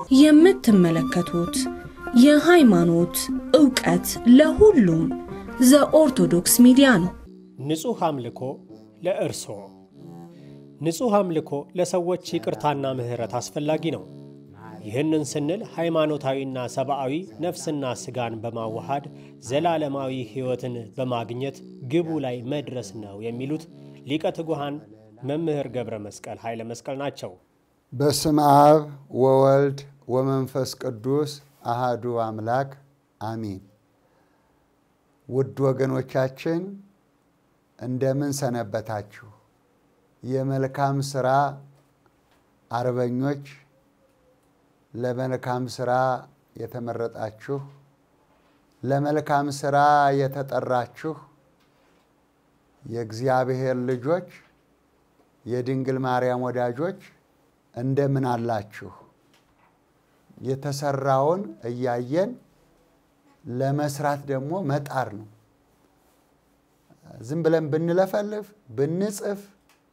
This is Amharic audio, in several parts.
የምትመለከቱት የሃይማኖት ዕውቀት ለሁሉም ዘኦርቶዶክስ ሚዲያ ነው። ንጹሕ አምልኮ ለእርስዎ። ንጹሕ አምልኮ ለሰዎች ይቅርታና ምሕረት አስፈላጊ ነው። ይህንን ስንል ሃይማኖታዊና ሰብአዊ ነፍስና ሥጋን በማዋሃድ ዘላለማዊ ሕይወትን በማግኘት ግቡ ላይ መድረስ ነው የሚሉት ሊቀ ትጉሃን መምህር ገብረ መስቀል ኃይለ መስቀል ናቸው። በስም አብ ወወልድ ወመንፈስ ቅዱስ አሃዱ አምላክ አሚን። ውድ ወገኖቻችን እንደምን ሰነበታችሁ? የመልካም ሥራ አርበኞች፣ ለመልካም ሥራ የተመረጣችሁ፣ ለመልካም ሥራ የተጠራችሁ የእግዚአብሔር ልጆች፣ የድንግል ማርያም ወዳጆች እንደምን አላችሁ? የተሰራውን እያየን ለመስራት ደግሞ መጣር ነው። ዝም ብለን ብንለፈልፍ ብንጽፍ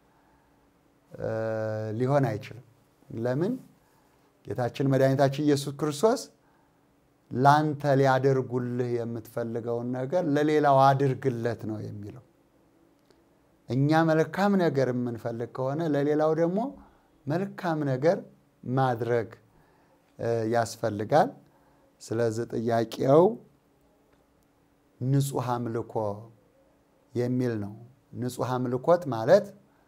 ሊሆን አይችልም። ለምን? ጌታችን መድኃኒታችን ኢየሱስ ክርስቶስ ላንተ ሊያደርጉልህ የምትፈልገውን ነገር ለሌላው አድርግለት ነው የሚለው። እኛ መልካም ነገር የምንፈልግ ከሆነ ለሌላው ደግሞ መልካም ነገር ማድረግ ያስፈልጋል። ስለዚህ ጥያቄው ንጹሕ አምልኮ የሚል ነው። ንጹሕ አምልኮት ማለት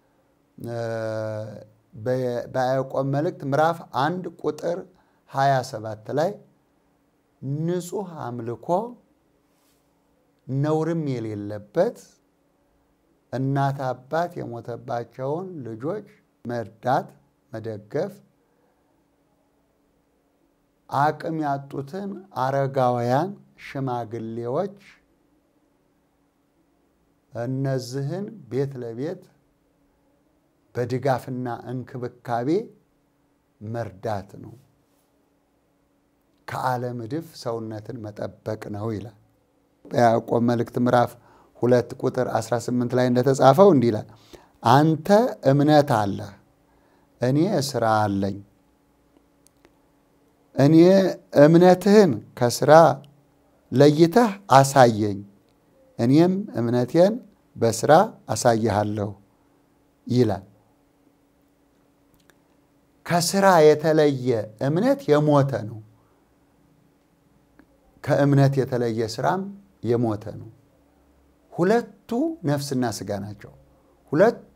በያዕቆብ መልእክት ምዕራፍ አንድ ቁጥር 27 ላይ ንጹሕ አምልኮ ነውርም የሌለበት እናት አባት የሞተባቸውን ልጆች መርዳት፣ መደገፍ፣ አቅም ያጡትን አረጋውያን፣ ሽማግሌዎች እነዚህን ቤት ለቤት በድጋፍና እንክብካቤ መርዳት ነው። ከዓለም እድፍ ሰውነትን መጠበቅ ነው ይላል። በያዕቆብ መልእክት ምዕራፍ ሁለት ቁጥር 18 ላይ እንደተጻፈው እንዲህ ይላል፣ አንተ እምነት አለህ፣ እኔ ስራ አለኝ። እኔ እምነትህን ከስራ ለይተህ አሳየኝ፣ እኔም እምነቴን በስራ አሳይሃለሁ ይላል። ከስራ የተለየ እምነት የሞተ ነው። ከእምነት የተለየ ስራም የሞተ ነው። ሁለቱ ነፍስና ስጋ ናቸው። ሁለቱ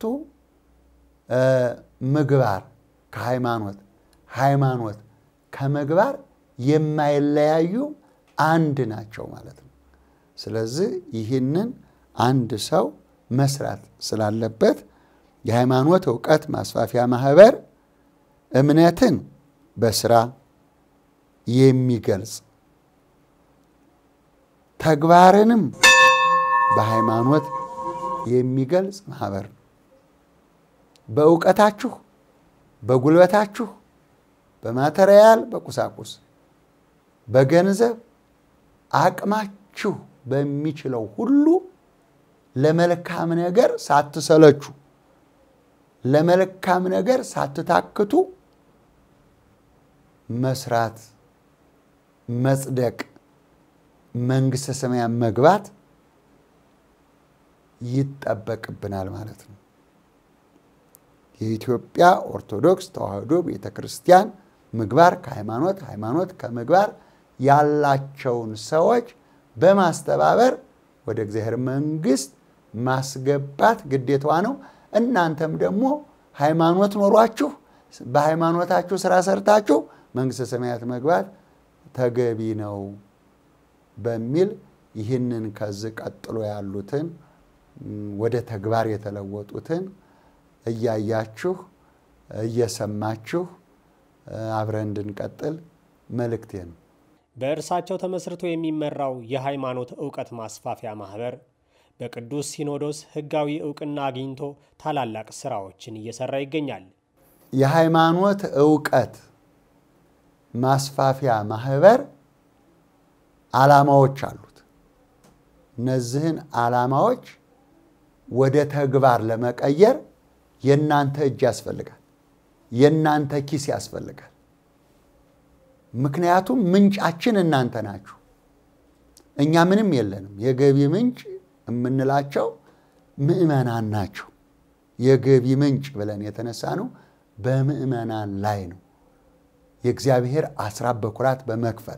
ምግባር ከሃይማኖት ሃይማኖት ከምግባር የማይለያዩ አንድ ናቸው ማለት ነው። ስለዚህ ይህንን አንድ ሰው መስራት ስላለበት የሃይማኖት እውቀት ማስፋፊያ ማህበር እምነትን በስራ የሚገልጽ ተግባርንም በሃይማኖት የሚገልጽ ማህበር ነው። በእውቀታችሁ፣ በጉልበታችሁ፣ በማተሪያል፣ በቁሳቁስ፣ በገንዘብ አቅማችሁ በሚችለው ሁሉ ለመልካም ነገር ሳትሰለቹ ለመልካም ነገር ሳትታክቱ መስራት፣ መጽደቅ፣ መንግሥተ ሰማያን መግባት ይጠበቅብናል ማለት ነው። የኢትዮጵያ ኦርቶዶክስ ተዋሕዶ ቤተ ክርስቲያን ምግባር ከሃይማኖት ሃይማኖት ከምግባር ያላቸውን ሰዎች በማስተባበር ወደ እግዚአብሔር መንግሥት ማስገባት ግዴታዋ ነው። እናንተም ደግሞ ሃይማኖት ኖሯችሁ በሃይማኖታችሁ ስራ ሰርታችሁ መንግሥተ ሰማያት መግባት ተገቢ ነው በሚል ይህንን ከዚህ ቀጥሎ ያሉትን ወደ ተግባር የተለወጡትን እያያችሁ እየሰማችሁ አብረን እንድንቀጥል መልእክቴ ነው። በእርሳቸው ተመስርቶ የሚመራው የሃይማኖት ዕውቀት ማስፋፊያ ማኅበር በቅዱስ ሲኖዶስ ሕጋዊ ዕውቅና አግኝቶ ታላላቅ ሥራዎችን እየሠራ ይገኛል። የሃይማኖት ዕውቀት ማስፋፊያ ማኅበር ዓላማዎች አሉት። እነዚህን ዓላማዎች ወደ ተግባር ለመቀየር የእናንተ እጅ ያስፈልጋል። የእናንተ ኪስ ያስፈልጋል። ምክንያቱም ምንጫችን እናንተ ናችሁ። እኛ ምንም የለንም። የገቢ ምንጭ የምንላቸው ምዕመናን ናቸው። የገቢ ምንጭ ብለን የተነሳ ነው በምዕመናን ላይ ነው። የእግዚአብሔር አስራት በኩራት በመክፈል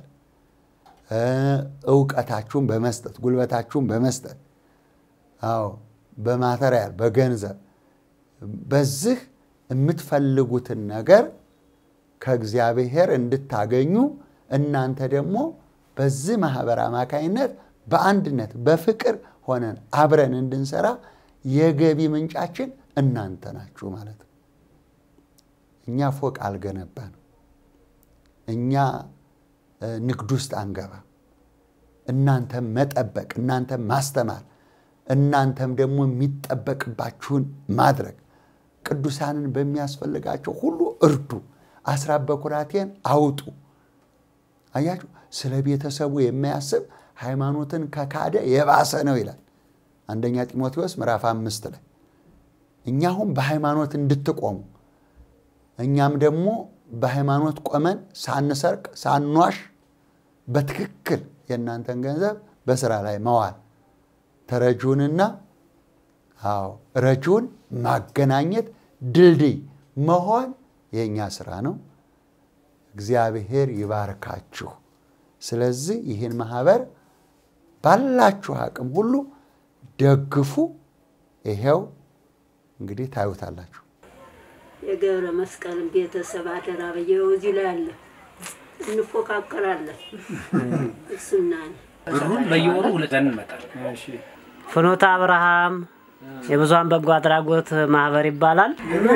እውቀታችሁን በመስጠት ጉልበታችሁን በመስጠት አዎ፣ በማተሪያል በገንዘብ በዚህ የምትፈልጉትን ነገር ከእግዚአብሔር እንድታገኙ እናንተ ደግሞ በዚህ ማህበር አማካይነት በአንድነት በፍቅር ሆነን አብረን እንድንሰራ የገቢ ምንጫችን እናንተ ናችሁ ማለት ነው። እኛ ፎቅ አልገነባን፣ እኛ ንግድ ውስጥ አንገባ። እናንተም መጠበቅ፣ እናንተም ማስተማር፣ እናንተም ደግሞ የሚጠበቅባችሁን ማድረግ፣ ቅዱሳንን በሚያስፈልጋቸው ሁሉ እርዱ፣ አስራት በኩራቴን አውጡ። አያችሁ፣ ስለ ቤተሰቡ የማያስብ ሃይማኖትን ከካደ የባሰ ነው ይላል አንደኛ ጢሞቴዎስ ምዕራፍ አምስት ላይ እኛ አሁን በሃይማኖት እንድትቆሙ እኛም ደግሞ በሃይማኖት ቆመን ሳንሰርቅ ሳንዋሽ በትክክል የእናንተን ገንዘብ በስራ ላይ መዋል ተረጂውንና አዎ ረጂውን ማገናኘት ድልድይ መሆን የእኛ ስራ ነው። እግዚአብሔር ይባርካችሁ። ስለዚህ ይህን ማህበር ባላችሁ አቅም ሁሉ ደግፉ። ይሄው እንግዲህ ታዩታላችሁ። የገብረ መስቀልን ቤተሰብ አደራ በየው እዚህ ላይ አለ። እንፎካከራለን። እሱና እኔ ብሩን በየወሩ ውልደን እንመጣለን። ፍኖተ አብርሃም የብዙሃን በጎ አድራጎት ማህበር ይባላል።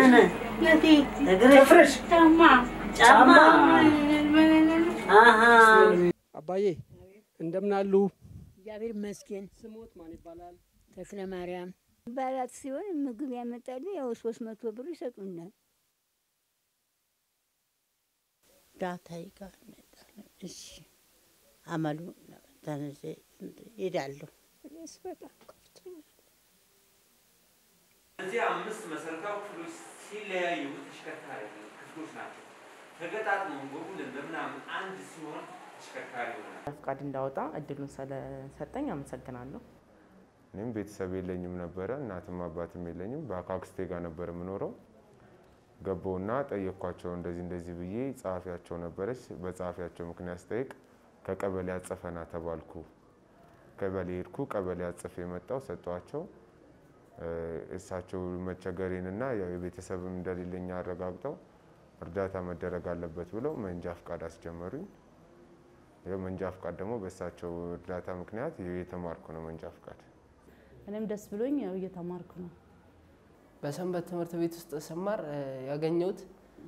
ጫማ አሃ አባዬ እንደምን አሉ? እግዚአብሔር ይመስገን። ስሞት ማን ይባላል? ተክለ ማርያም በዓላት ሲሆን ምግብ ያመጣሉ። ያው ሶስት መቶ ብር ይሰጡናል። ዳታይ ጋር እንሄዳለን። እሺ አመሉ ተነሴ ሄዳለሁ። እኔስ በጣም ከፍቶኛል። እነዚህ አምስት መሰረታዊ ክፍሎች ሲለያዩ ተሽከርካሪ ክፍሎች ናቸው። ተገጣጥመው በቡድን በምናምን አንድ ሲሆን ተሽከርካሪ ይሆናል። ፍቃድ እንዳወጣ እድሉን ስለሰጠኝ አመሰግናለሁ። እኔም ቤተሰብ የለኝም ነበረ፣ እናትም አባትም የለኝም። በአካክስቴ ጋር ነበር የምኖረው። ገባውና ጠየኳቸው፣ እንደዚህ እንደዚህ ብዬ ጸሐፊያቸው ነበረች። በጸሐፊያቸው ምክንያት ስጠይቅ ከቀበሌ አጽፈና ተባልኩ። ቀበሌ ሄድኩ። ቀበሌ አጽፌ የመጣው ሰጧቸው። እሳቸው መቸገሬንና ያው የቤተሰብም እንደሌለኝ አረጋግጠው እርዳታ መደረግ አለበት ብለው መንጃ ፍቃድ አስጀመሩኝ። ያው መንጃ ፍቃድ ደግሞ በእሳቸው እርዳታ ምክንያት የተማርኩ ነው መንጃ ፍቃድ። እኔም ደስ ብሎኝ ያው እየተማርኩ ነው። በሰንበት ትምህርት ቤት ውስጥ ስማር ያገኘሁት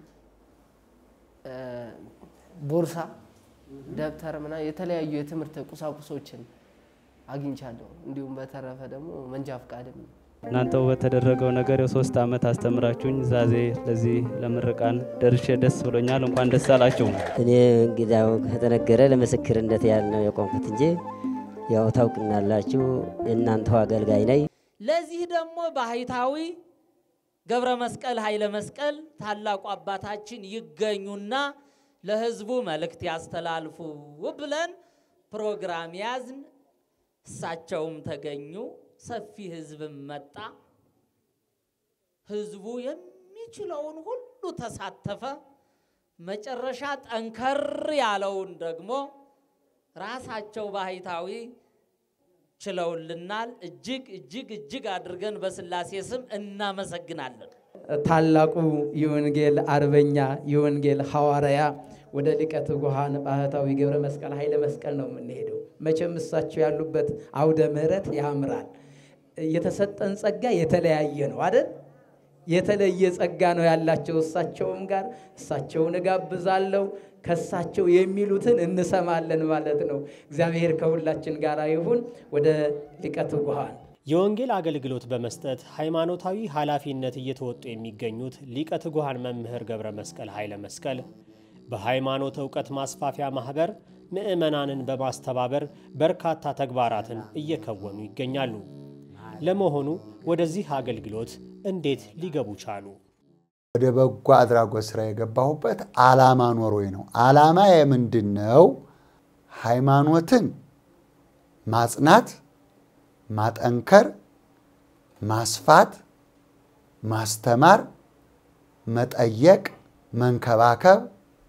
ቦርሳ፣ ደብተር ምና የተለያዩ የትምህርት ቁሳቁሶችን አግኝቻለሁ። እንዲሁም በተረፈ ደግሞ መንጃ ፍቃድም እናንተው በተደረገው ነገር የሶስት ዓመት አስተምራችሁኝ ዛዜ ለዚህ ለምርቃን ደርሼ ደስ ብሎኛል። እንኳን ደስ አላችሁ። እኔ እንግዲያው ከተነገረ ለምስክርነት ያህል ነው የቆምኩት እንጂ ያው ታውቅናላችሁ፣ እናንተው አገልጋይ ነኝ። ለዚህ ደግሞ ባህታዊ ገብረ መስቀል ኃይለ መስቀል ታላቁ አባታችን ይገኙና ለህዝቡ መልእክት ያስተላልፉ ብለን ፕሮግራም ያዝን። እሳቸውም ተገኙ። ሰፊ ህዝብም መጣ። ህዝቡ የሚችለውን ሁሉ ተሳተፈ። መጨረሻ ጠንከር ያለውን ደግሞ ራሳቸው ባህታዊ ችለውልናል። እጅግ እጅግ እጅግ አድርገን በስላሴ ስም እናመሰግናለን። ታላቁ የወንጌል አርበኛ የወንጌል ሐዋርያ ወደ ሊቀ ትጉሃን ባህታዊ ገብረ መስቀል ኃይለ መስቀል ነው የምንሄደው። መቼም እሳቸው ያሉበት አውደ ምሕረት ያምራል። የተሰጠን ጸጋ የተለያየ ነው አይደል? የተለየ ጸጋ ነው ያላቸው እሳቸውም ጋር እሳቸውን እጋብዛለሁ። ከእሳቸው የሚሉትን እንሰማለን ማለት ነው። እግዚአብሔር ከሁላችን ጋር ይሁን። ወደ ሊቀ ትጉሃን የወንጌል አገልግሎት በመስጠት ሃይማኖታዊ ኃላፊነት እየተወጡ የሚገኙት ሊቀ ትጉሃን መምህር ገብረ መስቀል ኃይለ መስቀል በሃይማኖት ዕውቀት ማስፋፊያ ማኅበር ምዕመናንን በማስተባበር በርካታ ተግባራትን እየከወኑ ይገኛሉ። ለመሆኑ ወደዚህ አገልግሎት እንዴት ሊገቡ ቻሉ? ወደ በጎ አድራጎት ስራ የገባሁበት ዓላማ ኖሮኝ ነው። ዓላማ የምንድን ነው? ሃይማኖትን ማጽናት፣ ማጠንከር፣ ማስፋት፣ ማስተማር፣ መጠየቅ፣ መንከባከብ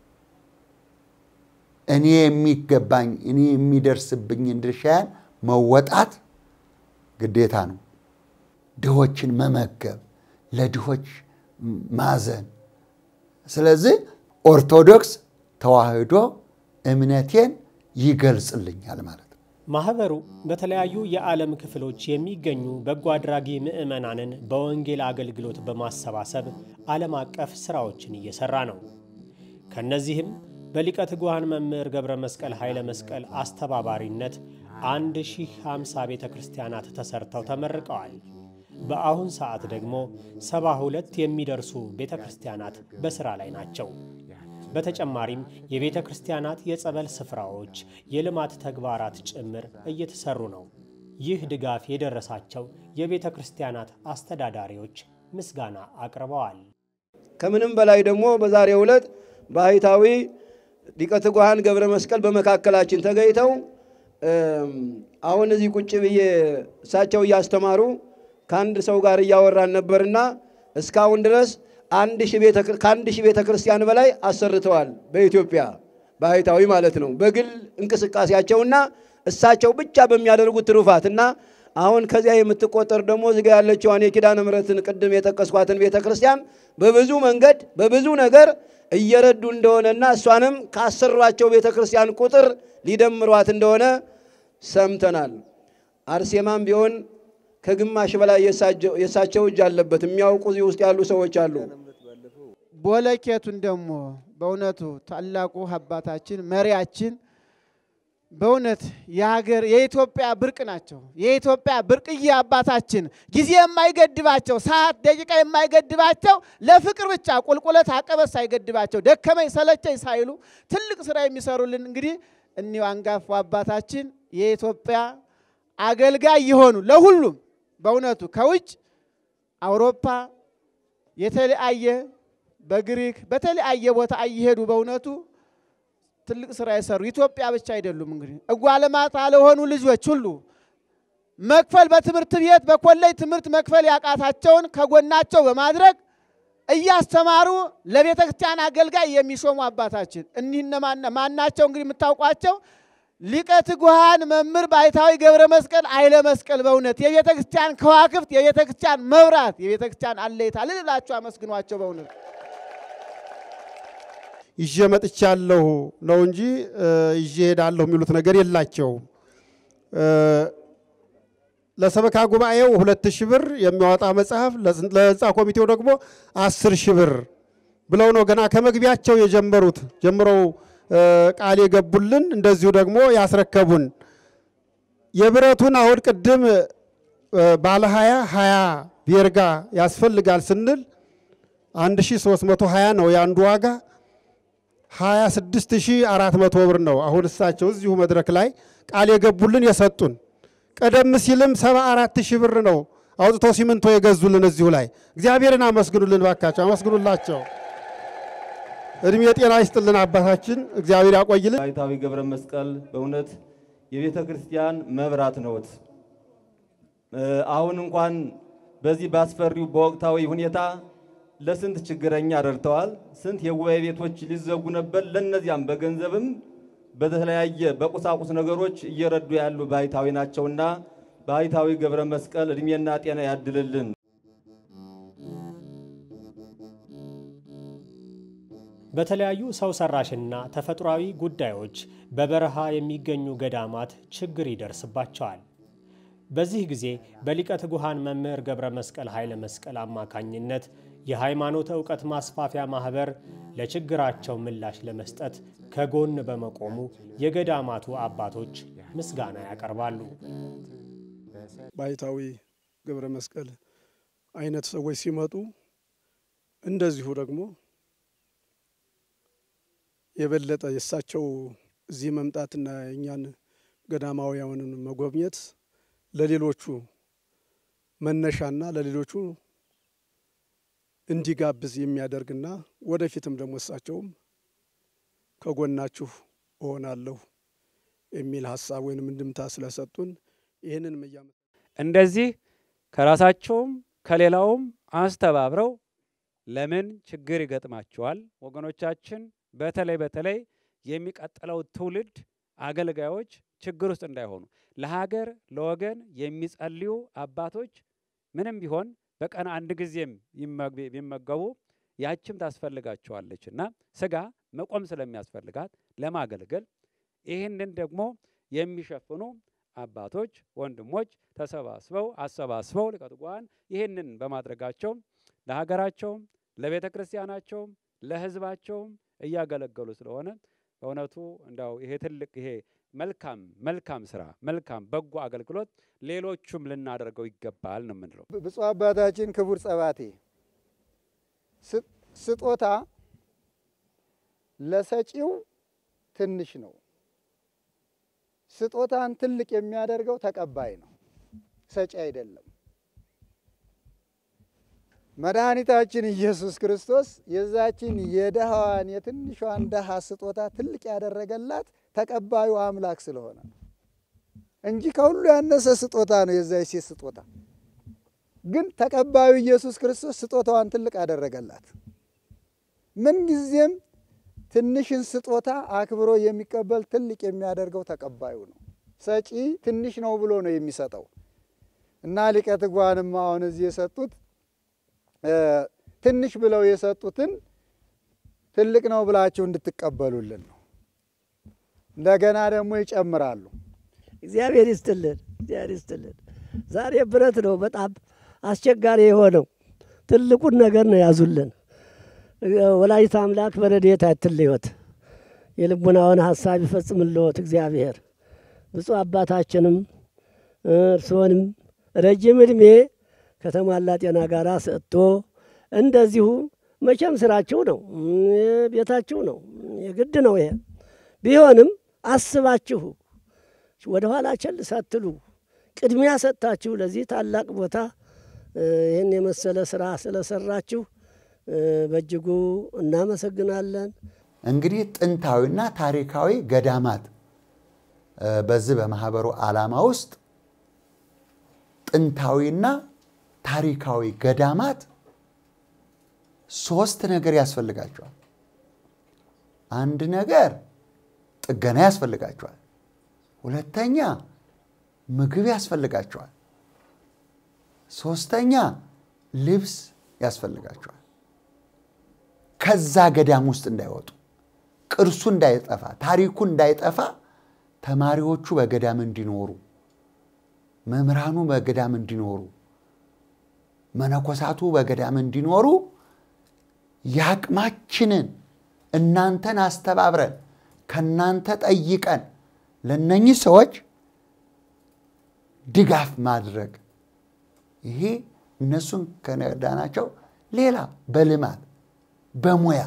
እኔ የሚገባኝ እኔ የሚደርስብኝን ድርሻያን መወጣት ግዴታ ነው። ድሆችን መመገብ፣ ለድሆች ማዘን። ስለዚህ ኦርቶዶክስ ተዋህዶ እምነቴን ይገልጽልኛል ማለት ነው። ማህበሩ በተለያዩ የዓለም ክፍሎች የሚገኙ በጎ አድራጊ ምዕመናንን በወንጌል አገልግሎት በማሰባሰብ ዓለም አቀፍ ሥራዎችን እየሠራ ነው። ከእነዚህም በሊቀ ትጉሃን መምህር ገብረ መስቀል ኃይለ መስቀል አስተባባሪነት 1050 ቤተ ክርስቲያናት ተሰርተው ተመርቀዋል። በአሁን ሰዓት ደግሞ 72 የሚደርሱ ቤተ ክርስቲያናት በሥራ ላይ ናቸው። በተጨማሪም የቤተ ክርስቲያናት የጸበል ስፍራዎች፣ የልማት ተግባራት ጭምር እየተሰሩ ነው። ይህ ድጋፍ የደረሳቸው የቤተ ክርስቲያናት አስተዳዳሪዎች ምስጋና አቅርበዋል። ከምንም በላይ ደግሞ በዛሬው ዕለት ባህታዊ ሊቀ ትጉሃን ገብረ መስቀል በመካከላችን ተገኝተው አሁን እዚህ ቁጭ ብዬ እሳቸው እያስተማሩ ከአንድ ሰው ጋር እያወራን ነበርና እስካሁን ድረስ ከአንድ ሺህ ቤተ ክርስቲያን በላይ አሰርተዋል። በኢትዮጵያ ባህታዊ ማለት ነው። በግል እንቅስቃሴያቸውና እሳቸው ብቻ በሚያደርጉት ትሩፋት እና አሁን ከዚያ የምትቆጠር ደግሞ እዚጋ ያለችዋን የኪዳነ ምሕረትን ቅድም የጠቀስኳትን ቤተ ክርስቲያን በብዙ መንገድ በብዙ ነገር እየረዱ እንደሆነና እሷንም ካሰሯቸው ቤተ ክርስቲያን ቁጥር ሊደምሯት እንደሆነ ሰምተናል። አርሴማም ቢሆን ከግማሽ በላይ የእሳቸው እጅ አለበት። የሚያውቁ እዚህ ውስጥ ያሉ ሰዎች አሉ። ቦለኬቱን ደግሞ በእውነቱ ታላቁ አባታችን መሪያችን በእውነት የሀገር የኢትዮጵያ ብርቅ ናቸው። የኢትዮጵያ ብርቅዬ አባታችን ጊዜ የማይገድባቸው ሰዓት ደቂቃ የማይገድባቸው ለፍቅር ብቻ ቁልቁለት አቀበት ሳይገድባቸው ደከመኝ ሰለቸኝ ሳይሉ ትልቅ ስራ የሚሰሩልን እንግዲህ እኒው አንጋፋ አባታችን የኢትዮጵያ አገልጋይ የሆኑ ለሁሉም በእውነቱ ከውጭ አውሮፓ የተለያየ በግሪክ በተለያየ ቦታ እየሄዱ በእውነቱ ትልቅ ስራ የሰሩ ኢትዮጵያ ብቻ አይደሉም። እንግዲህ እጓለማታ ለሆኑ ልጆች ሁሉ መክፈል በትምህርት ቤት በኮሌጅ ትምህርት መክፈል ያቃታቸውን ከጎናቸው በማድረግ እያስተማሩ ለቤተ ክርስቲያን አገልጋይ የሚሾሙ አባታችን እኒህ ማናቸው? እንግዲህ የምታውቋቸው ሊቀ ትጉሃን መምህር ባይታዊ ገብረ መስቀል ኃይለ መስቀል በእውነት የቤተ ክርስቲያን ከዋክብት፣ የቤተ ክርስቲያን መብራት፣ የቤተ ክርስቲያን አለይታ ልልላችሁ አመስግኗቸው በእውነት ይዤ መጥቻለሁ ነው እንጂ ይዤ ሄዳለሁ የሚሉት ነገር የላቸውም። ለሰበካ ጉባኤው ሁለት ሺህ ብር የሚያወጣ መጽሐፍ፣ ለህንፃ ኮሚቴው ደግሞ አስር ሺህ ብር ብለው ነው ገና ከመግቢያቸው የጀመሩት ጀምረው ቃል የገቡልን እንደዚሁ ደግሞ ያስረከቡን። የብረቱን አሁን ቅድም ባለ ሀያ ሀያ ቤርጋ ያስፈልጋል ስንል 1320 ነው የአንዱ ዋጋ 26400 ብር ነው። አሁን እሳቸው እዚሁ መድረክ ላይ ቃል የገቡልን የሰጡን። ቀደም ሲልም 74000 ብር ነው አውጥቶ ሲሚንቶ የገዙልን እዚሁ ላይ። እግዚአብሔርን አመስግኑልን ባካቸው፣ አመስግኑላቸው። እድሜ ጤና ይስጥልን አባታችን፣ እግዚአብሔር ያቆይልን። ባይታዊ ገብረ መስቀል በእውነት የቤተ ክርስቲያን መብራት ነዎት። አሁን እንኳን በዚህ ባስፈሪው በወቅታዊ ሁኔታ ለስንት ችግረኛ ረድተዋል። ስንት የጉባኤ ቤቶች ሊዘጉ ነበር። ለነዚያም በገንዘብም በተለያየ በቁሳቁስ ነገሮች እየረዱ ያሉ ባይታዊ ናቸውና ባይታዊ ገብረ መስቀል እድሜና ጤና ያድልልን። በተለያዩ ሰው ሰራሽና ተፈጥሯዊ ጉዳዮች በበረሃ የሚገኙ ገዳማት ችግር ይደርስባቸዋል። በዚህ ጊዜ በሊቀ ትጉሃን መምህር ገብረ መስቀል ኃይለ መስቀል አማካኝነት የሃይማኖት ዕውቀት ማስፋፊያ ማኅበር ለችግራቸው ምላሽ ለመስጠት ከጎን በመቆሙ የገዳማቱ አባቶች ምስጋና ያቀርባሉ። ባይታዊ ገብረ መስቀል አይነት ሰዎች ሲመጡ እንደዚሁ ደግሞ የበለጠ የእሳቸው እዚህ መምጣትና የእኛን ገዳማውያንን መጎብኘት ለሌሎቹ መነሻና ለሌሎቹ እንዲጋብዝ የሚያደርግና ወደፊትም ደግሞ እሳቸውም ከጎናችሁ እሆናለሁ የሚል ሀሳብ ወይንም እንድምታ ስለሰጡን ይህንን እያመ እንደዚህ ከራሳቸውም ከሌላውም አስተባብረው ለምን ችግር ይገጥማቸዋል ወገኖቻችን፣ በተለይ በተለይ የሚቀጥለው ትውልድ አገልጋዮች ችግር ውስጥ እንዳይሆኑ ለሀገር ለወገን የሚጸልዩ አባቶች ምንም ቢሆን በቀን አንድ ጊዜም ቢመገቡ ያችም ታስፈልጋቸዋለች እና ስጋ መቆም ስለሚያስፈልጋት ለማገልገል ይህንን ደግሞ የሚሸፍኑ አባቶች ወንድሞች ተሰባስበው አሰባስበው ሊቃነ ጉባኤን ይህንን በማድረጋቸው ለሀገራቸውም ለቤተ ክርስቲያናቸውም ለሕዝባቸውም እያገለገሉ ስለሆነ በእውነቱ እንዳው ይሄ ትልቅ ይሄ መልካም መልካም ስራ መልካም በጎ አገልግሎት ሌሎቹም ልናደርገው ይገባል ነው የምንለው። ብፁዕ አባታችን ክቡር ጸባቴ ስጦታ ለሰጪው ትንሽ ነው። ስጦታን ትልቅ የሚያደርገው ተቀባይ ነው፣ ሰጪ አይደለም። መድኃኒታችን ኢየሱስ ክርስቶስ የዛችን የደሃዋን የትንሿን ደሃ ስጦታ ትልቅ ያደረገላት ተቀባዩ አምላክ ስለሆነ ነው እንጂ ከሁሉ ያነሰ ስጦታ ነው የዛች ሴት ስጦታ። ግን ተቀባዩ ኢየሱስ ክርስቶስ ስጦታዋን ትልቅ አደረገላት። ምንጊዜም ትንሽን ስጦታ አክብሮ የሚቀበል ትልቅ የሚያደርገው ተቀባዩ ነው። ሰጪ ትንሽ ነው ብሎ ነው የሚሰጠው እና ሊቀ ትጉሃንም አሁን እዚህ የሰጡት ትንሽ ብለው የሰጡትን ትልቅ ነው ብላችሁ እንድትቀበሉልን ነው። እንደገና ደግሞ ይጨምራሉ። እግዚአብሔር ይስጥልን፣ እግዚአብሔር ይስጥልን። ዛሬ ብረት ነው በጣም አስቸጋሪ የሆነው ትልቁን ነገር ነው ያዙልን። ወላዲተ አምላክ በረድኤታ አትለዮት፣ የልቡናውን ሀሳብ ይፈጽምልዎት እግዚአብሔር። ብፁዕ አባታችንም እርስዎንም ረጅም ዕድሜ ከተሟላ ጤና ጋር ሰጥቶ እንደዚሁ መቼም ስራችሁ ነው፣ ቤታችሁ ነው፣ የግድ ነው። ይሄ ቢሆንም አስባችሁ ወደ ኋላ ቸል ሳትሉ ቅድሚያ ሰጥታችሁ ለዚህ ታላቅ ቦታ ይህን የመሰለ ስራ ስለሰራችሁ በእጅጉ እናመሰግናለን። እንግዲህ ጥንታዊና ታሪካዊ ገዳማት በዚህ በማህበሩ ዓላማ ውስጥ ጥንታዊና ታሪካዊ ገዳማት ሶስት ነገር ያስፈልጋቸዋል። አንድ ነገር ጥገና ያስፈልጋቸዋል። ሁለተኛ ምግብ ያስፈልጋቸዋል። ሶስተኛ ልብስ ያስፈልጋቸዋል። ከዛ ገዳም ውስጥ እንዳይወጡ፣ ቅርሱ እንዳይጠፋ፣ ታሪኩ እንዳይጠፋ ተማሪዎቹ በገዳም እንዲኖሩ፣ መምህራኑ በገዳም እንዲኖሩ፣ መነኮሳቱ በገዳም እንዲኖሩ የአቅማችንን እናንተን አስተባብረን ከእናንተ ጠይቀን ለነኚህ ሰዎች ድጋፍ ማድረግ ይሄ እነሱን ከነዳናቸው ሌላ በልማት በሙያ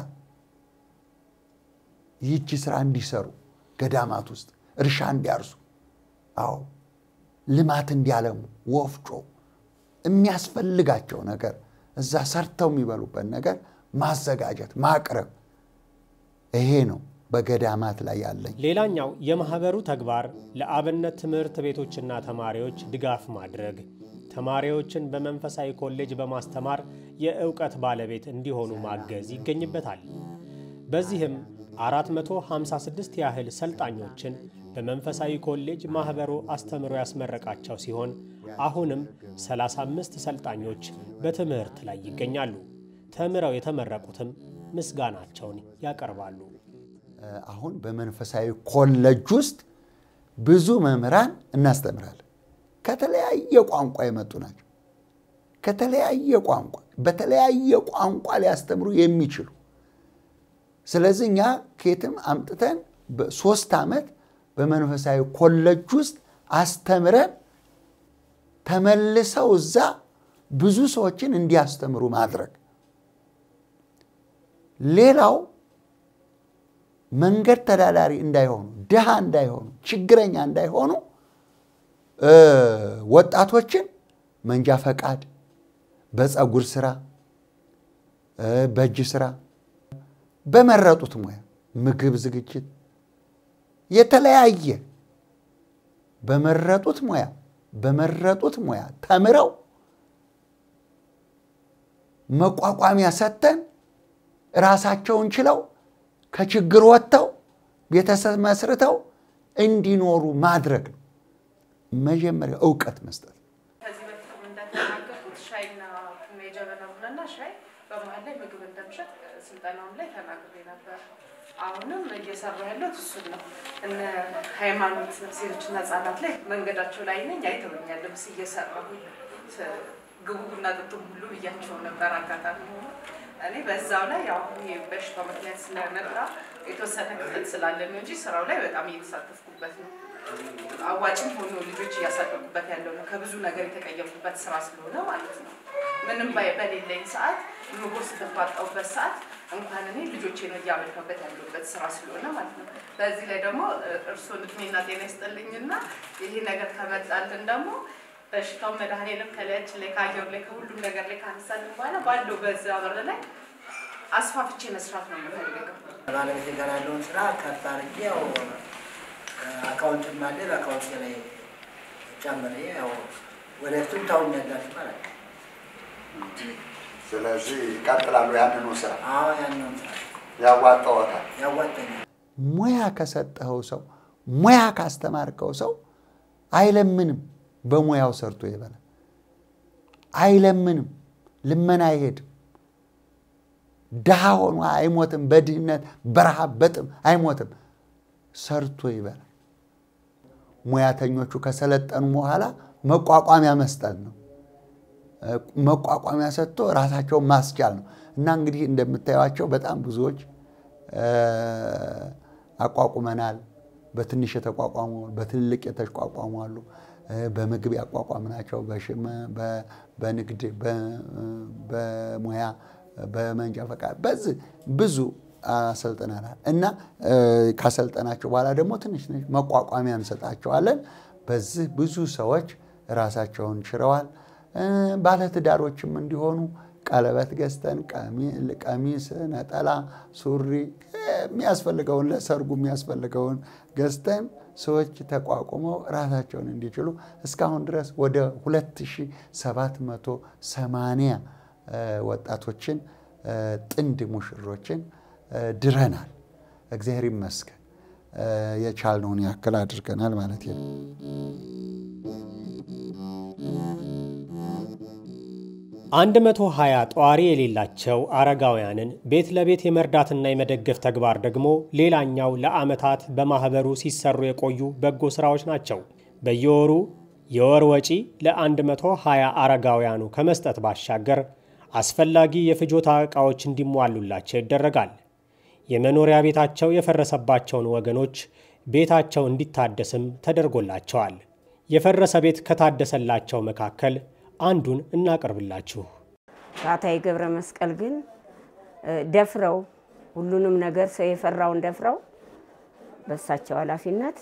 ይህቺ ስራ እንዲሰሩ ገዳማት ውስጥ እርሻ እንዲያርሱ፣ አዎ ልማት እንዲያለሙ፣ ወፍጮ የሚያስፈልጋቸው ነገር እዛ ሰርተው የሚበሉበት ነገር ማዘጋጀት ማቅረብ፣ ይሄ ነው በገዳማት ላይ ያለኝ። ሌላኛው የማህበሩ ተግባር ለአብነት ትምህርት ቤቶችና ተማሪዎች ድጋፍ ማድረግ፣ ተማሪዎችን በመንፈሳዊ ኮሌጅ በማስተማር የእውቀት ባለቤት እንዲሆኑ ማገዝ ይገኝበታል። በዚህም 456 ያህል ሰልጣኞችን በመንፈሳዊ ኮሌጅ ማህበሩ አስተምሮ ያስመረቃቸው ሲሆን አሁንም 35 ሰልጣኞች በትምህርት ላይ ይገኛሉ። ተምረው የተመረቁትም ምስጋናቸውን ያቀርባሉ። አሁን በመንፈሳዊ ኮሌጅ ውስጥ ብዙ መምህራን እናስተምራለን። ከተለያየ ቋንቋ የመጡ ናቸው። ከተለያየ ቋንቋ በተለያየ ቋንቋ ሊያስተምሩ የሚችሉ ስለዚህ እኛ ከየትም አምጥተን በሶስት ዓመት በመንፈሳዊ ኮሌጅ ውስጥ አስተምረን ተመልሰው እዛ ብዙ ሰዎችን እንዲያስተምሩ ማድረግ። ሌላው መንገድ ተዳዳሪ እንዳይሆኑ፣ ድሃ እንዳይሆኑ፣ ችግረኛ እንዳይሆኑ ወጣቶችን መንጃ ፈቃድ፣ በፀጉር ስራ፣ በእጅ ስራ፣ በመረጡት ሙያ ምግብ ዝግጅት፣ የተለያየ በመረጡት ሙያ በመረጡት ሙያ ተምረው መቋቋሚያ ሰጥተን ራሳቸውን ችለው ከችግር ወጥተው ቤተሰብ መስርተው እንዲኖሩ ማድረግ ነው። መጀመሪያ እውቀት መስጠት። ከዚህ በፊት እንደተናገርኩት ሻይና ቡና የጀበና ቡናና ሻይ በመሀል ላይ ምግብ እንደምሸጥ ስልጠናውም ላይ ተናግሬ ነበር። አሁንም እየሰራ ያለሁት እሱን ነው። እነ ሃይማኖት ሴቶችና ህጻናት ላይ መንገዳቸው ላይ ነኝ አይተውኛል። ልብስ እየሰራሁ ግቡ ቡና ጥጡም ሁሉ ብያቸው ነበር። አጋጣሚ ሆኖ እኔ በዛው ላይ ያው ይሄ በሽታው ምክንያት ስለመጣ የተወሰነ ክፍተት ስላለ ነው እንጂ ስራው ላይ በጣም እየተሳተፍኩበት ነው። አዋጭም ሆኖ ልጆች እያሳደጉበት ያለው ነው። ከብዙ ነገር የተቀየምኩበት ስራ ስለሆነ ማለት ነው። ምንም በሌለኝ ሰዓት ምግብ ስትባጣውበት ሰዓት እንኳን እኔ ልጆቼ ነው እያመልከበት ያለበት ስራ ስለሆነ ማለት ነው። በዚህ ላይ ደግሞ እርስዎን እድሜና ጤና ይስጥልኝና ይሄ ነገር ከመጣልን ደግሞ በሽታው መድኃኔዓለም ከላያችን ላይ ከአየሩ ላይ ከሁሉም ነገር ላይ ካነሳልን በኋላ ባለው በዛ በር ላይ አስፋፍቼ መስራት ነው የምፈልገው። ባለቤቴ ጋር ያለውን ስራ ከፍ አድርጌ ያው አካውንትም አለ በአካውንት ላይ ጨምሬ ያው ወደፊቱም ታውኛላችሁ ማለት ነው። ስለዚህ ይቀጥላሉ ያንኑ ስራ አዎ ያንን ስራ ያዋጣዎታል። ያዋጣኛል። ሙያ ከሰጠኸው ሰው ሙያ ካስተማርከው ሰው አይለምንም፣ በሙያው ሰርቶ ይበላል። አይለምንም፣ ልመና አይሄድም። ድሃ ሆኖ አይሞትም። በድህነት በረሃብ በጥም አይሞትም። ሰርቶ ይበላል። ሙያተኞቹ ከሰለጠኑ በኋላ መቋቋሚያ መስጠት ነው። መቋቋሚያ ሰጥቶ ራሳቸውን ማስቻል ነው እና እንግዲህ እንደምታዩቸው በጣም ብዙዎች አቋቁመናል። በትንሽ የተቋቋሙ በትልልቅ የተቋቋሙ አሉ። በምግብ ያቋቋምናቸው፣ በንግድ፣ በሙያ፣ በመንጃ ፈቃድ በዚህ ብዙ አሰልጥነናል እና ካሰልጠናቸው በኋላ ደግሞ ትንሽ ትንሽ መቋቋሚያ እንሰጣቸዋለን። በዚህ ብዙ ሰዎች ራሳቸውን ችለዋል። ባለትዳሮችም እንዲሆኑ ቀለበት ገዝተን ቀሚስ፣ ነጠላ፣ ሱሪ የሚያስፈልገውን ለሰርጉ የሚያስፈልገውን ገዝተን ሰዎች ተቋቁመው ራሳቸውን እንዲችሉ እስካሁን ድረስ ወደ 2780 ወጣቶችን ጥንድ ሙሽሮችን ድረናል። እግዚአብሔር ይመስገን የቻልነውን ያክል አድርገናል ማለት ነው። አንድ መቶ ሀያ ጧሪ የሌላቸው አረጋውያንን ቤት ለቤት የመርዳትና የመደገፍ ተግባር ደግሞ ሌላኛው ለዓመታት በማኅበሩ ሲሰሩ የቆዩ በጎ ሥራዎች ናቸው። በየወሩ የወር ወጪ ለ120 አረጋውያኑ ከመስጠት ባሻገር አስፈላጊ የፍጆታ ዕቃዎች እንዲሟሉላቸው ይደረጋል። የመኖሪያ ቤታቸው የፈረሰባቸውን ወገኖች ቤታቸው እንዲታደስም ተደርጎላቸዋል። የፈረሰ ቤት ከታደሰላቸው መካከል አንዱን እናቀርብላችሁ። ባታዊ ገብረ መስቀል ግን ደፍረው ሁሉንም ነገር ሰው የፈራውን ደፍረው በእሳቸው ኃላፊነት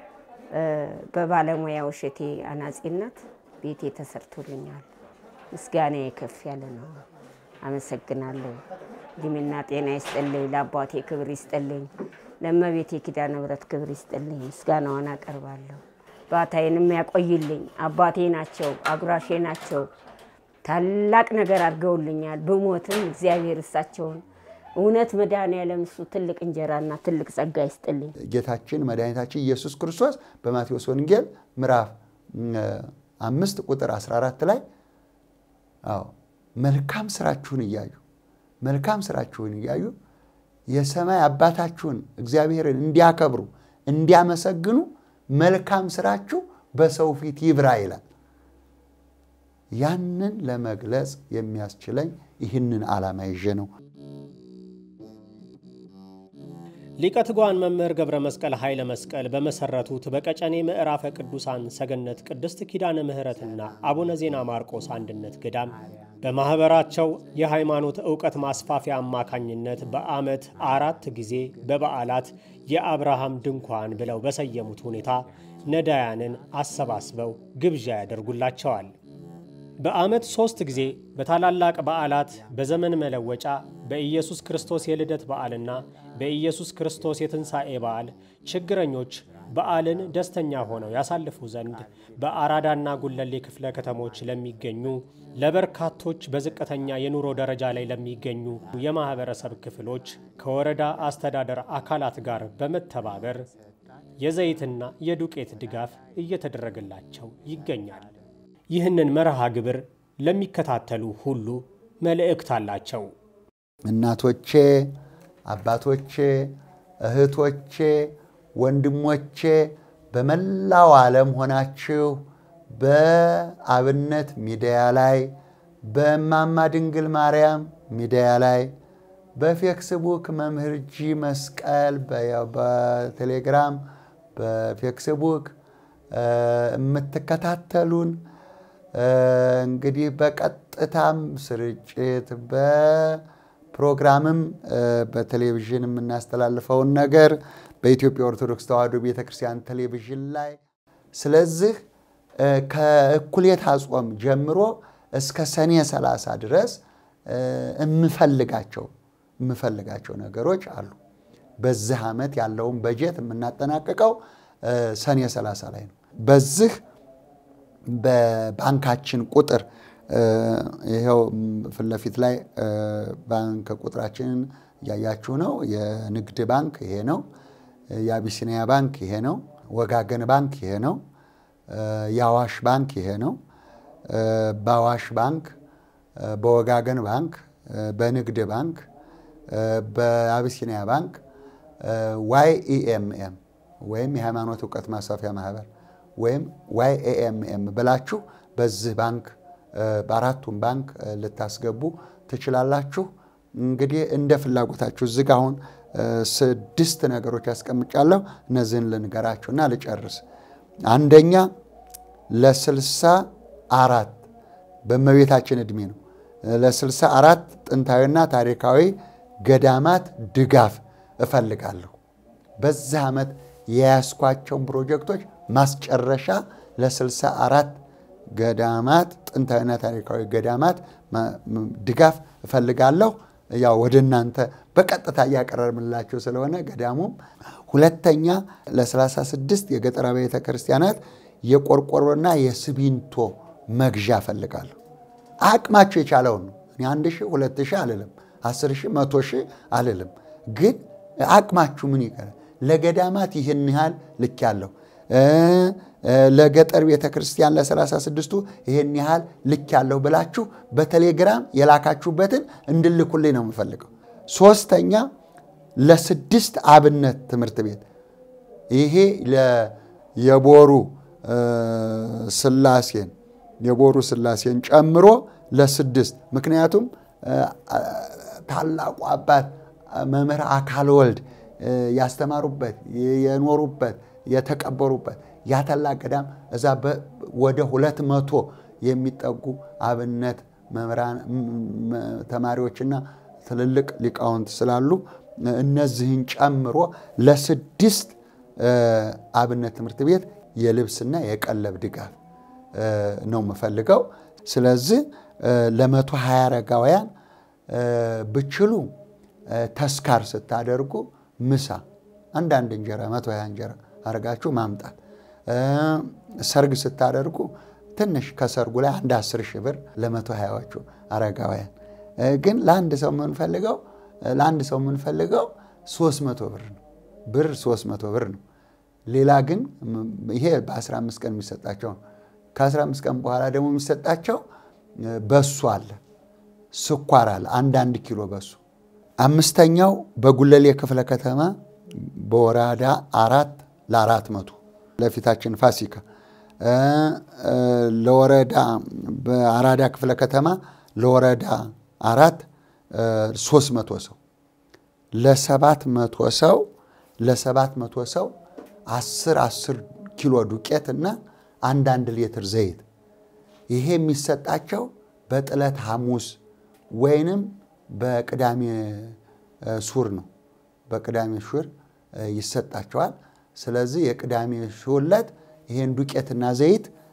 በባለሙያው እሸቴ አናጺነት ቤቴ ተሰርቶልኛል። ምስጋና ከፍ ያለ ነው። አመሰግናለሁ። እድሜና ጤና ይስጥልኝ። ለአባቴ ክብር ይስጥልኝ። ለእመቤቴ ኪዳነ ምሕረት ክብር ይስጥልኝ። ምስጋናዋን አቀርባለሁ። ባታዬንም ያቆይልኝ። አባቴ ናቸው፣ አጉራሼ ናቸው። ታላቅ ነገር አድርገውልኛል። ብሞትም እግዚአብሔር እሳቸውን እውነት መድኃኔዓለም እሱ ትልቅ እንጀራና ትልቅ ጸጋ ይስጥልኝ። ጌታችን መድኃኒታችን ኢየሱስ ክርስቶስ በማቴዎስ ወንጌል ምዕራፍ አምስት ቁጥር 14 ላይ አዎ መልካም ስራችሁን እያዩ መልካም ስራችሁን እያዩ የሰማይ አባታችሁን እግዚአብሔርን እንዲያከብሩ እንዲያመሰግኑ መልካም ስራችሁ በሰው ፊት ይብራ ይላል። ያንን ለመግለጽ የሚያስችለኝ ይህንን ዓላማ ይዤ ነው። ሊቀ ትጉሃን መምህር ገብረ መስቀል ኃይለ መስቀል በመሰረቱት በቀጨኔ ምዕራፈ ቅዱሳን ሰገነት ቅድስት ኪዳነ ምሕረትና አቡነ ዜና ማርቆስ አንድነት ገዳም በማኅበራቸው የሃይማኖት ዕውቀት ማስፋፊያ አማካኝነት በዓመት አራት ጊዜ በበዓላት የአብርሃም ድንኳን ብለው በሰየሙት ሁኔታ ነዳያንን አሰባስበው ግብዣ ያደርጉላቸዋል። በዓመት ሦስት ጊዜ በታላላቅ በዓላት በዘመን መለወጫ በኢየሱስ ክርስቶስ የልደት በዓልና በኢየሱስ ክርስቶስ የትንሣኤ በዓል ችግረኞች በዓልን ደስተኛ ሆነው ያሳልፉ ዘንድ በአራዳና ጉለሌ ክፍለ ከተሞች ለሚገኙ ለበርካቶች በዝቅተኛ የኑሮ ደረጃ ላይ ለሚገኙ የማኅበረሰብ ክፍሎች ከወረዳ አስተዳደር አካላት ጋር በመተባበር የዘይትና የዱቄት ድጋፍ እየተደረገላቸው ይገኛል። ይህንን መርሃ ግብር ለሚከታተሉ ሁሉ መልእክት አላቸው። እናቶቼ፣ አባቶቼ፣ እህቶቼ፣ ወንድሞቼ በመላው ዓለም ሆናችሁ በአብነት ሚዲያ ላይ በእማማ ድንግል ማርያም ሚዲያ ላይ በፌክስቡክ መምህር ጂ መስቀል በቴሌግራም በፌክስቡክ የምትከታተሉን እንግዲህ በቀጥታም ስርጭት በፕሮግራምም በቴሌቪዥን የምናስተላልፈውን ነገር በኢትዮጵያ ኦርቶዶክስ ተዋሕዶ ቤተ ክርስቲያን ቴሌቪዥን ላይ ስለዚህ ከእኩሌታ ጾም ጀምሮ እስከ ሰኔ 30 ድረስ የምፈልጋቸው የምፈልጋቸው ነገሮች አሉ። በዚህ ዓመት ያለውን በጀት የምናጠናቅቀው ሰኔ 30 ላይ ነው። በዚህ በባንካችን ቁጥር ይኸው ፊት ለፊት ላይ ባንክ ቁጥራችንን እያያችሁ ነው። የንግድ ባንክ ይሄ ነው። የአቢሲኒያ ባንክ ይሄ ነው። ወጋገን ባንክ ይሄ ነው። የአዋሽ ባንክ ይሄ ነው። በአዋሽ ባንክ፣ በወጋገን ባንክ፣ በንግድ ባንክ፣ በአቢሲኒያ ባንክ ዋይ ኢኤምኤም ወይም የሃይማኖት እውቀት ማስፋፊያ ማህበር ወይም ዋይ ኤኤምኤም ብላችሁ በዚህ ባንክ በአራቱም ባንክ ልታስገቡ ትችላላችሁ። እንግዲህ እንደ ፍላጎታችሁ እዚህ ጋ አሁን ስድስት ነገሮች ያስቀምጫለሁ። እነዚህን ልንገራችሁና ልጨርስ። አንደኛ ለስልሳ አራት በእመቤታችን ዕድሜ ነው። ለስልሳ አራት ጥንታዊና ታሪካዊ ገዳማት ድጋፍ እፈልጋለሁ። በዚህ ዓመት የያዝኳቸውን ፕሮጀክቶች ማስጨረሻ ለስልሳ አራት ገዳማት ጥንታዊና ታሪካዊ ገዳማት ድጋፍ እፈልጋለሁ። ያው ወደ እናንተ በቀጥታ እያቀረብንላቸው ስለሆነ ገዳሙም። ሁለተኛ ለ36 የገጠር ቤተ ክርስቲያናት የቆርቆሮና የሲሚንቶ መግዣ እፈልጋለሁ። አቅማቸው የቻለውን ነው። እኔ አንድ ሺህ ሁለት ሺህ አልልም፣ አስር ሺህ መቶ ሺህ አልልም። ግን አቅማችሁ ምን ይቀራል? ለገዳማት ይህን ያህል ልክ ያለው ለገጠር ቤተ ክርስቲያን ለሰላሳ ስድስቱ ይህን ያህል ልክ ያለው ብላችሁ በቴሌግራም የላካችሁበትን እንድልኩልኝ ነው የምፈልገው። ሶስተኛ ለስድስት አብነት ትምህርት ቤት ይሄ የቦሩ ስላሴን የቦሩ ስላሴን ጨምሮ ለስድስት ምክንያቱም ታላቁ አባት መምህር አካል ወልድ ያስተማሩበት የኖሩበት የተቀበሩበት ያተላ ገዳም እዛ ወደ ሁለት መቶ የሚጠጉ አብነት መምህራን ተማሪዎችና ትልልቅ ሊቃውንት ስላሉ እነዚህን ጨምሮ ለስድስት አብነት ትምህርት ቤት የልብስና የቀለብ ድጋፍ ነው የምፈልገው። ስለዚህ ለመቶ ሀያ አረጋውያን ብችሉ ተስካር ስታደርጉ ምሳ አንዳንድ እንጀራ መቶ ሀያ እንጀራ አድርጋችሁ ማምጣት። ሰርግ ስታደርጉ ትንሽ ከሰርጉ ላይ አንድ አስር ሺህ ብር ለመቶ ሀያዎቹ አረጋውያን። ግን ለአንድ ሰው የምንፈልገው ለአንድ ሰው የምንፈልገው ሶስት መቶ ብር ነው ብር ሶስት መቶ ብር ነው። ሌላ ግን ይሄ በ15 ቀን የሚሰጣቸው ነው። ከ15 ቀን በኋላ ደግሞ የሚሰጣቸው በሱ አለ፣ ስኳር አለ፣ አንዳንድ ኪሎ በሱ። አምስተኛው በጉለሌ ክፍለ ከተማ በወራዳ አራት ለአራት መቶ ለፊታችን ፋሲካ ለወረዳ በአራዳ ክፍለ ከተማ ለወረዳ አራት ሶስት መቶ ሰው ለሰባት መቶ ሰው ለሰባት መቶ ሰው አስር አስር ኪሎ ዱቄት እና አንዳንድ ሊትር ዘይት ይሄ የሚሰጣቸው በጥለት ሐሙስ ወይንም በቅዳሜ ሱር ነው። በቅዳሜ ሹር ይሰጣቸዋል። ስለዚህ የቅዳሜ ሹር ዕለት ይሄን ዱቄትና ዘይት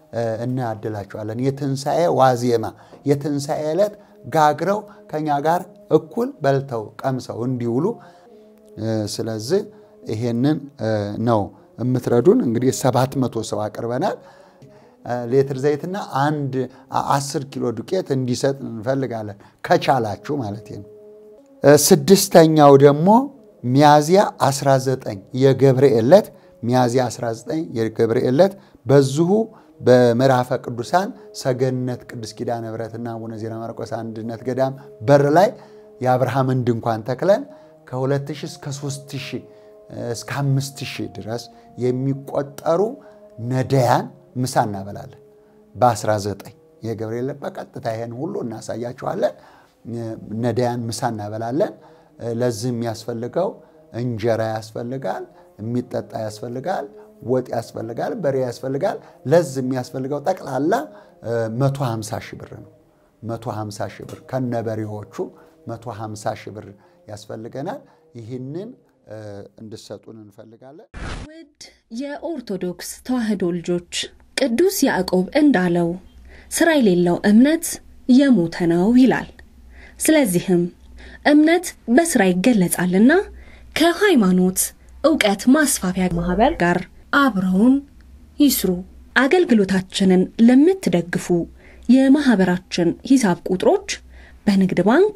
እናያድላቸዋለን። የትንሣኤ ዋዜማ የትንሣኤ ዕለት ጋግረው ከኛ ጋር እኩል በልተው ቀምሰው እንዲውሉ ስለዚህ ይሄንን ነው የምትረዱን። እንግዲህ ሰባት መቶ ሰው አቅርበናል። ሌትር ዘይትና አንድ አስር ኪሎ ዱቄት እንዲሰጥ እንፈልጋለን ከቻላችሁ ማለት ነው። ስድስተኛው ደግሞ ሚያዝያ 19 የገብርኤል ዕለት ሚያዝያ 19 የገብርኤል ዕለት በዚሁ በምዕራፈ ቅዱሳን ሰገነት ቅዱስ ኪዳነ ምሕረትና አቡነ ዜና ማርቆስ አንድነት ገዳም በር ላይ የአብርሃምን ድንኳን ተክለን ከ2000 እስከ 3000 እስከ 5000 ድረስ የሚቆጠሩ ነዳያን ምሳ እናበላለን። በ19 የገብርኤል በቀጥታ ይሄን ሁሉ እናሳያችኋለን። ነዳያን ምሳ እናበላለን። ለዚህ የሚያስፈልገው እንጀራ ያስፈልጋል፣ የሚጠጣ ያስፈልጋል፣ ወጥ ያስፈልጋል፣ በሬ ያስፈልጋል። ለዚህ የሚያስፈልገው ጠቅላላ 150 ሺህ ብር ነው። 150 ሺህ ብር ከነበሬዎቹ 150 ሺህ ብር ያስፈልገናል። ይህንን እንድሰጡን እንፈልጋለን። ውድ የኦርቶዶክስ ተዋሕዶ ልጆች ቅዱስ ያዕቆብ እንዳለው ስራ የሌለው እምነት የሞተ ነው ይላል። ስለዚህም እምነት በስራ ይገለጻልና ከሃይማኖት እውቀት ማስፋፊያ ማህበር ጋር አብረውን ይስሩ። አገልግሎታችንን ለምትደግፉ የማህበራችን ሂሳብ ቁጥሮች በንግድ ባንክ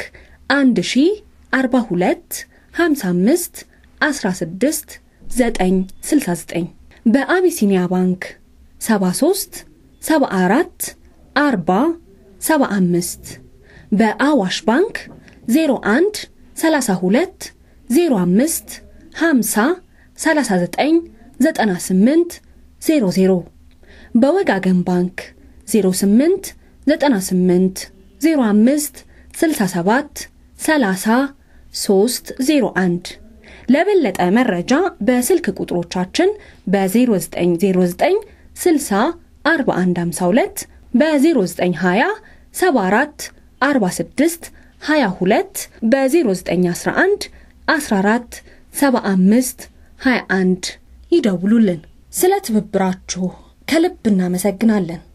1042 55 16 969 በአቢሲኒያ ባንክ 73 74 40 75 በአዋሽ ባንክ 01 32 05 50 39 98 00 በወጋገን ባንክ 08 98 05 67 30 301 ለበለጠ መረጃ በስልክ ቁጥሮቻችን በ0909 60 4152 በ0920 74 46 22 በ0911 14 75 21 ይደውሉልን። ስለ ትብብራችሁ ከልብ እናመሰግናለን።